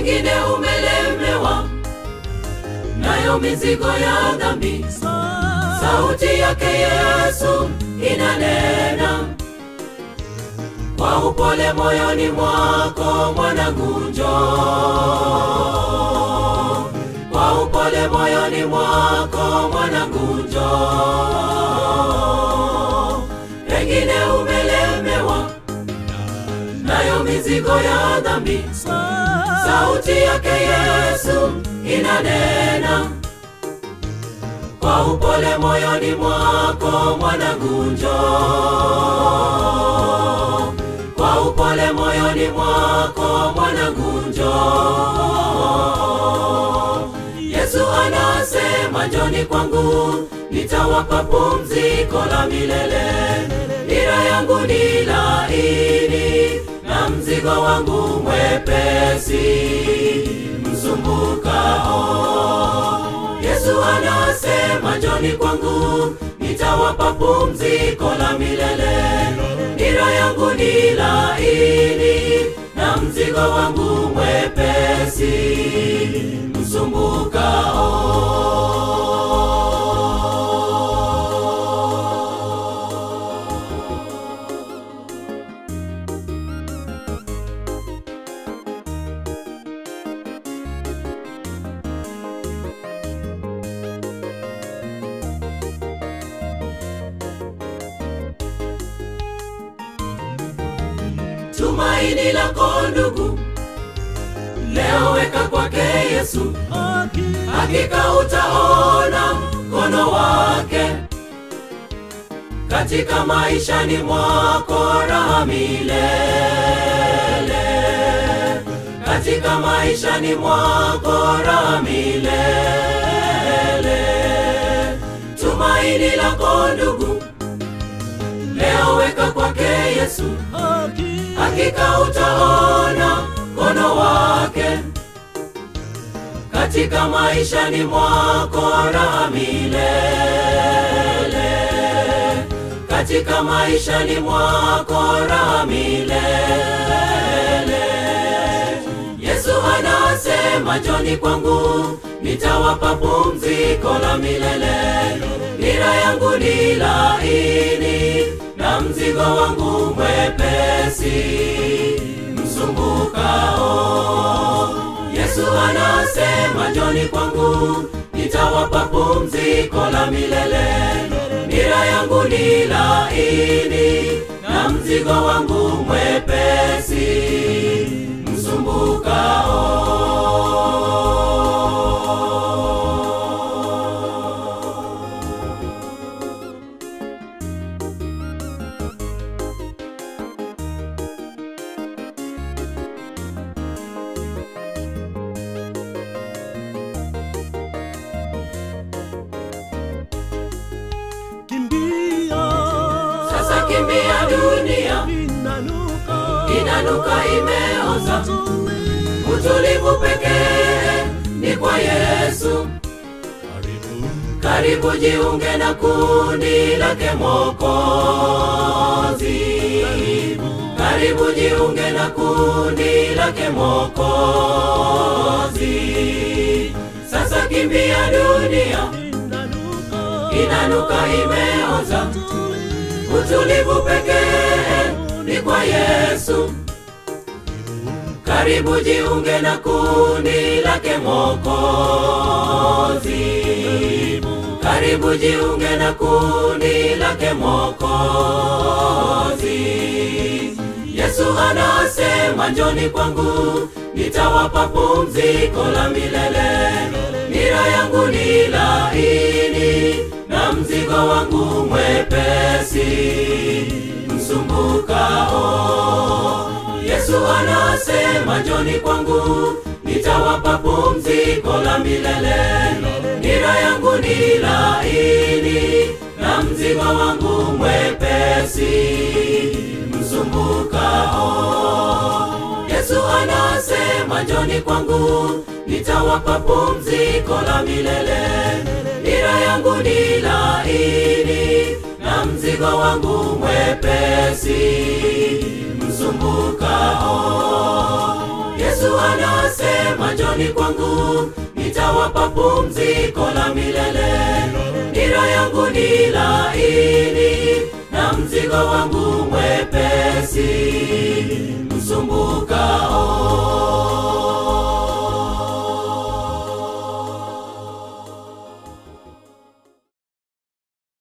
pengine umelemewa nayo mizigo ya dhambi. Sauti yake Yesu inanena kwa upole moyoni mwako, mwanangu, njoo. Kwa upole moyoni mwako, mwanangu, njoo. Pengine umelemewa nayo mizigo ya dhambi. Sauti yake Yesu inanena kwa upole moyoni mwako, mwanangu, njoo. Kwa upole moyoni mwako, mwanangu, njoo. Yesu anasema, njoni kwangu, nitawapa pumziko la milele. Nira yangu ni laini na mzigo wangu mwepesi msumbukao. Yesu anasema, njoni kwangu, nitawapa pumziko la milele. Nira yangu ni laini na mzigo wangu mwepesi msumbukao. Tumaini lako ndugu, leo weka kwake Yesu, hakika utaona mkono wake katika maishani mwako, raha milele katika maishani mwako, raha milele. Tumaini lako ndugu, leo weka kwake Yesu, hakika utaona mkono wake katika maishani mwako, raha milele katika maishani mwako, raha milele. Yesu anasema, njoni kwangu, nitawapa pumziko la milele. Nira yangu ni laini na mzigo wangu mwepesi msumbukao. Yesu anasema, njoni kwangu, nitawapa pumziko la milele. Nira yangu ni laini na mzigo wangu mwepesi msumbukao. Kimbia Sasa kimbia dunia, inanuka inanuka imeoza. tulivu Utulivu pekee ni kwa Yesu. Karibu jiunge na kundi lake Mwokozi. Karibu jiunge na kundi lake Mwokozi. Sasa kimbia dunia, inanuka inanuka imeoza. tulivu Utulivu pekee ni kwa Yesu. Karibu jiunge na kundi lake Mwokozi. Karibu jiunge na kundi lake Mwokozi. Yesu anasema, njoni kwangu, nitawapa pumziko la milele. Nira yangu ni laini na mzigo wangu mwepesi msumbukao. Yesu anasema, njoni kwangu, nitawapa pumziko la milele. Nira yangu ni laini na mzigo wangu mwepesi msumbukao. Yesu anasema, njoni kwangu, nitawapa pumziko la milele. Nira yangu ni laini na mzigo wangu mwepesi msumbukao. Yesu anasema alisema njoni kwangu nitawapa pumziko la milele nira yangu ni laini na mzigo wangu